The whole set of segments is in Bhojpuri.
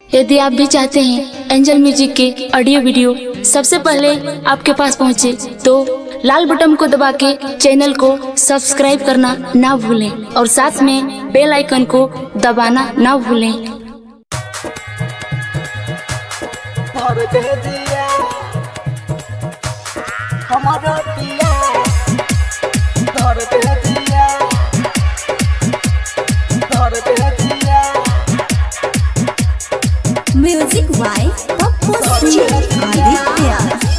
यदि आप भी चाहते हैं एंजल म्यूजिक के ऑडियो वीडियो सबसे पहले आपके पास पहुंचे तो लाल बटन को दबा के चैनल को सब्सक्राइब करना ना भूलें और साथ में बेल आइकन को दबाना ना भूलें भर दे दिया हमारा पिया भर दे दिया भर दे दिया म्यूजिक बाय पप्पू सिंह आदित्य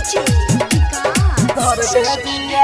भर दे दिया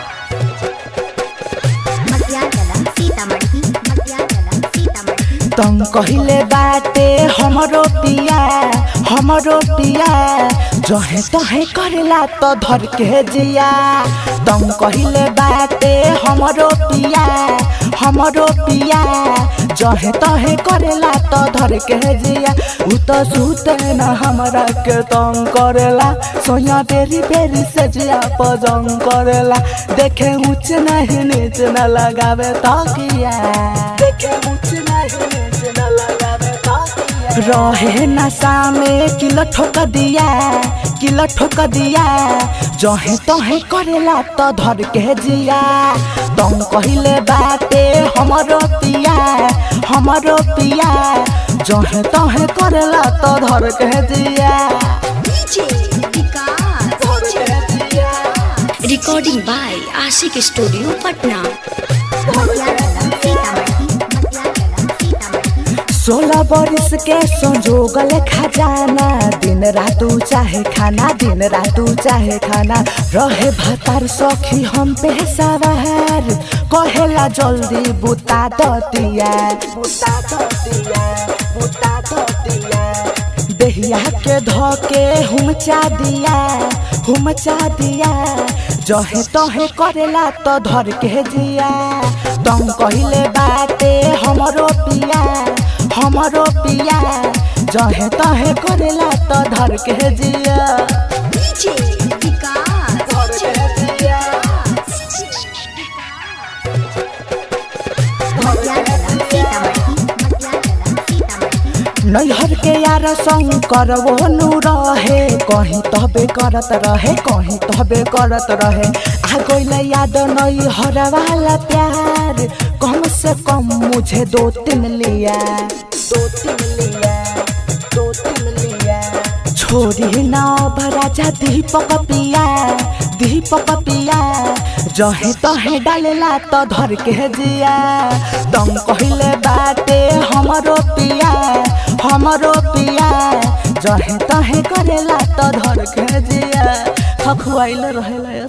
मटियागला सीतामढ़ी मटियागला सीतामढ़ी तुम कहिले बाटे हमरो पिया हमरो पिया जहे तहे करेला तो धर के जिया तुम कहिले बाटे हमरो पिया हमरो पिया जहे तहे करेला तो धर के जिया उ तो सुते न हमरा के तंग करेला सोया बेरी बेरी से जिया पजंग करेला देखे ऊंच नहीं नीच न लगावे तकिया देखे ऊंच नहीं नीच न लगावे तकिया रहे नशा में किलो ठोक दिया किलो ठोक दिया जहे तहे करेला तो धर के जिया तुम कहिले बाटे हमरो पिया हमरो पिया जहे तहे करेला तो धर के जिया डीजे विकास धर के जिया recording by Aashiq studio Patna Matiyagala Sitamarhi Matiyagala Sitamarhi सोलह बरिस के संजोगल खजाना दिन रातू चाहे खाना दिन रातू चाहे खाना रहे भतार सखी हम पे सवार कहेला जल्दी बुता दतिया बुता दतिया बुता दतिया देहिया के धोके हुमचा दिया हुमचा दिया जहे तहे करेला तो धर के जिया तुम कहिले बाटे हमरो पिया हमरो पिया जहे तहे करेला तो धर के जिया डीजे विकास धर के जिया मटियागला सीतामढ़ी मटियागला सीतामढ़ी नैहर के यार संग करवो नु रहे कहीं तबे करत रहे कहीं तबे करत रहे आ गइल याद नैहर वाला प्यार कम से कम मुझे दो तीन लिया दो तीन लिया दो तीन लिया छोरी ना राजा दीपक पिया दीपक पिया जहे तहे डालेला तो धर के जिया तुम कहिले बाटे हमरो पिया हमरो पिया जहे तहे करेला तो धर के जिया खखुआइल रहेला